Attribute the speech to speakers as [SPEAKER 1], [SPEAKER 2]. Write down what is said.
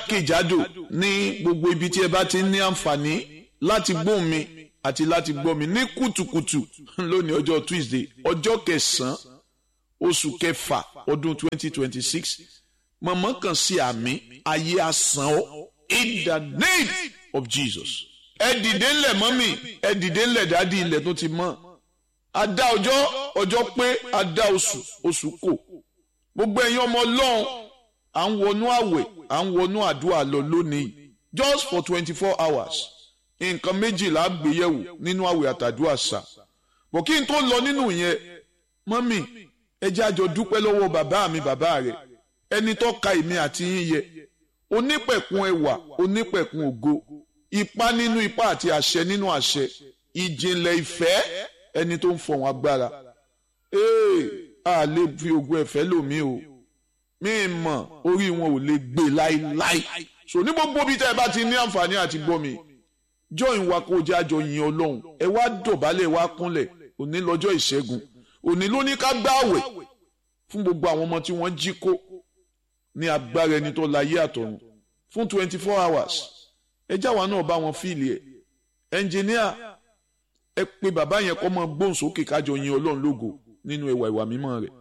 [SPEAKER 1] jákèjádò ní gbogbo ibi tí ẹ bá ti ní àǹfààní láti gbóhùn mi àti láti gbọ́ mi ní kùtùkùtù lónìí ọjọ́ Tuesday ọjọ́ kẹsàn-án oṣù kẹfà ọdún 2026 mọ̀mọ́ kan sí àmì ayé asán ọ́ in the name of Jesus. ẹ dìde ńlẹ̀ mọ́mì ẹ dìde ńlẹ̀ dádì ilẹ̀ tó ti mọ́ a dá ọjọ́ ọjọ́ pé a dá oṣù oṣù kò gbogbo ẹ̀yin ọmọ ọlọ́run à ń wọnú àwẹ̀ à ń wọnú àdúrà lọ lónìí just for twenty four hours nǹkan méjìlá gbéyẹ̀wò nínú àwẹ̀ àtàdúrà sà bọ̀ kí n tó lọ nínú yẹn mọ́mì ẹ jẹ́ àjọ dúpẹ́ lọ́wọ́ bàbá mi bàbá rẹ̀ ẹni tó ka èmi àti yín yẹ onípẹ̀kun ẹwà onípẹ̀kun ògo ipá nínú ipá àti àṣẹ nínú àṣẹ ìjìnlẹ̀ ìfẹ́ ẹni tó ń fọ̀hún agbára ee a lè fi ogun ẹ̀fẹ́ lòmí o mí mọ̀ orí wọn ò lè gbé láíláí so ní gbogbo bí tẹ́ ẹ bá ti ní àǹfààní àti gbọ́ mi join wa kó jẹ́ àjọ yin ọlọ́run ẹ wá dọ̀bálẹ̀ wá kúnlẹ̀ òní lọ́jọ́ ìṣẹ́gun òní ló ní ká gbààwẹ̀ fún gbogbo àwọn ọmọ tí wọ́n jí kó ní agbára ẹni tó láyé àtọ̀run fún twenty four hours ẹ jáwa náà bá wọn fíìlì ẹ ẹnjìníà ẹ pé bàbá yẹn kọ́ mọ gbóhùn sókè kájọ yin ọlọ́run lógo nínú ẹwà ìwà mímọ́ rẹ̀.